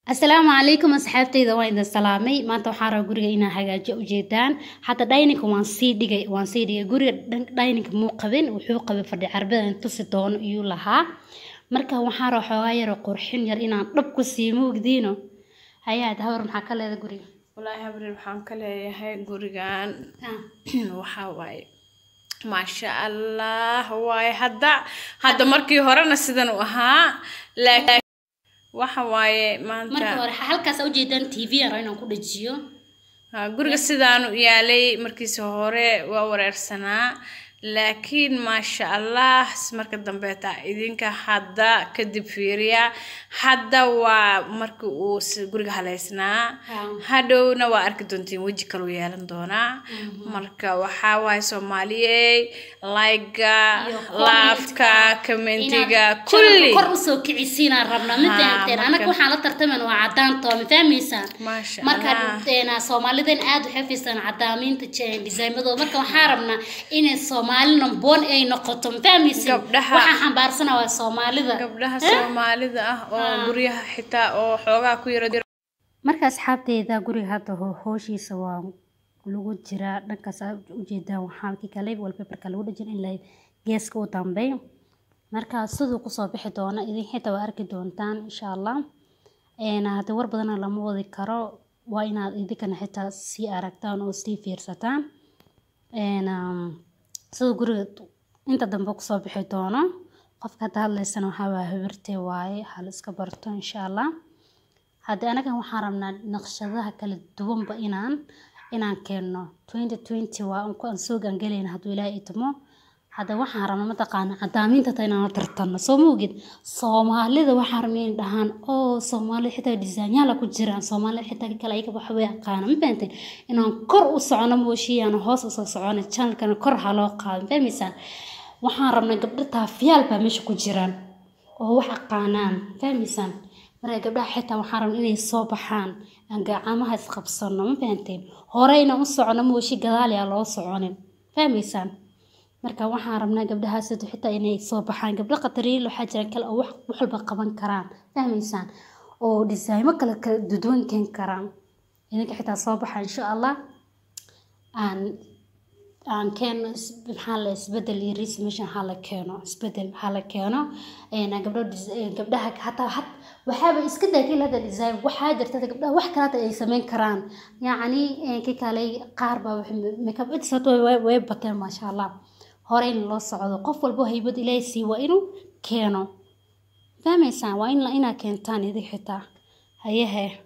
asalaamu calaykum asxaabtayda waan idin salaamay maanta waxaan rabaa guriga inaan hagaajiyo ujeedaan hadda dhayninka waan sii dhigay waan sii dhigay guriga dhayninka muu qabin wuxuu qabay fadhi carbadan tusi doono iyuu lahaa marka waxaan rabaa xoogaa yaro qurxin yar inaan dhab ku sii moogdiino hayaad hawar maxaa ka leeda guriga walaahi habriil waxaan ka leeyahay gurigan waxaa waaye maasha allah waaye hadda hadda markii horena sidan u ahaa laakiin waxa waaye marka maanta hore halkaas ujeedaan tv aan rabo inaan ku dhajiyo ha, guriga sidaanu yaalay markiisa hore waa wareersanaa laakiin maasha allah marka dambeeta idinka hadda kadib fiiriya hadda waa markii uu si- guriga haleysnaa hadhowna waa arki doontiin weji kaluu yeelan doonaa marka waxaa waaye soomaaliyey layga Iyo laafka commentka, commentiga inaad kulli kor usoo kicisiinaan rabnaa ma Haa, fahamteen anaga marka- waxaan la tartamayna waa cadaanto ma fahmaysaan maasha marka allah een, soomaalideen aad u xafiisaan cadaamiinta designmadooda marka waxaan rabnaa inay soomaali namboon ay noqoto ma fahmaysin Gabdhaha- waxaan xambaarsana waa soomaalida gabdhaha soomaalida ah oo guryaha xitaa oo xoogaa ku yara marka asxaabteeda guriga hadda ho- hooshiisa waa lagu jiraa dhankaas aad ujeedaan waxaa kii kale wallpaperka lagu dhajin in la geeska u dambeey marka siduu kusoo bixi doona idin xitaa waa arki doontaan insha allah een hadda war badana lama wadi karo waa inaad idinkana xitaa sii aragtaan oo sii fiirsataan een um, siduu guriga inta dambe kusoo bixi doono qofka hadda hadlaysana waxaa waa habartee waaye hal iska barto insha allah hadda anaga waxaan rabnaa naqshadaha kala duwanba inaan inaan keenno 2020 waa aan ku aan soo gaangalayna hadduu ilaahay itimo hadda waxaan rabnaa mataqaana cadaamiinta ta inaan la tartanno soo moogid soomaalida waxaan rabnaa inay dhahaan oo soomaalida xitaa disaanyaala ku jiraan soomaalida xitaa kale ayaga waxa way aqaana ma fahanteen inaan kor u socono mooshiya aan hoos usoo socono channelkana kor ha loo qaado ma fahmaysaan waxaan rabnaa gabdho taafiyaal baa meesha ku jiraan oo wax aqaanaan fahmaysaan marka gabdhaha xitaa waxaan rabnaa inay soo baxaan aan gacamaha isqabsano ma fahanteen horeyna u socono mooshi gadaal yaa loo soconin fahmaysaan marka waxaan rabnaa gabdhahaas xitaa inay soo baxaan gabdho qatariil waxaa jira kale oo wax wax walba qaban karaan fahmaysaan oo disaaymo kale kala duduwan keeni karaan idinka xitaa soo baxa insha allah aan aan keeno is- maxaa la isbedel iyo riis meesha maxaa la keeno isbedel maxaa la keeno een gabdho dis- een gabdhaha hataa hat waxaaba iska daakil hadda design waxaa jirta hadda gabdhaha wax kale hata ay samayn karaan yacni een ki kale qaar baa wax makeup artist hata way- way way bateen maasha allah hore in loo socdo qof walbo haybad ilaahay sii waa inuu keeno fahmaysaan waa in la inaa keentaan idin xitaa hayehe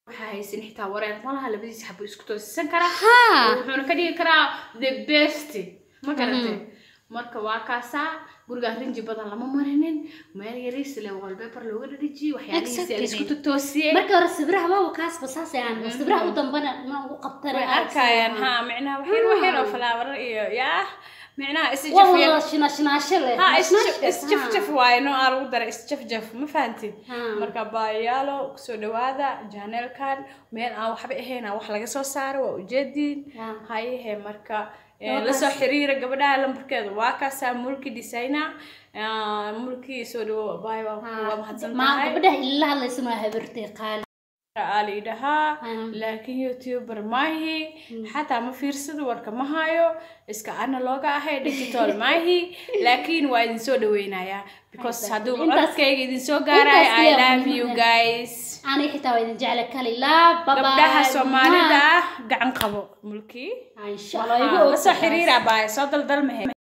waxaa haysan xitaa wareer malaha labadiisa xabo isku toosisan karaa haa wuxuuna ka dhigi karaa the best ma garatay marka waa kaasaa gurigaan rinji badan lama marinin meel yariis le wallpaper looga dhadhijiyey waxyaalihiisi la isku totoosiyey marka hore sawiraha waaba kaasba saas aan sawiraha u dambana ma ugu qabtana way arkayaan ha micnaha waxyar waxyar oo falaawaro iyo yaa micnaha waa isjafyar wada shinaashinaasho leh ha Shinaashka, isjafjaf waaye noo aa lagu daray isjafjaf ma fahantin Ha. marka baayaalo kusoo dhawaada janeelkan meel aan waxba ahayn aan wax laga soo saaro waa ujeediin Ha. hayehe marka eh, Waa lasoo kaas. xiriira gabadhaha lambarkeeda waa kaasaa mulki designer ah, mulki soo dhawo baay waa Ha. waa mahadsan ma tahay gabadhaha ila hadlaysan waa habartay qaali aa la idhahaa Mm. laakiin youtuber maahi xataa ma fiirsado warka ma hayo iska analooga ahay digital maahi laakiin waa idin soo dhaweynayaa because hadduu Intaas- codkayga idin soo gaarayo intaas i kaliya love muhiim you ah. guys ani xitaa waa idin jecla kali laa baba gabdhaha soomaalida ah gacan qabo mulki insha allah igu lasoo og xiriira baay soo daldalmahe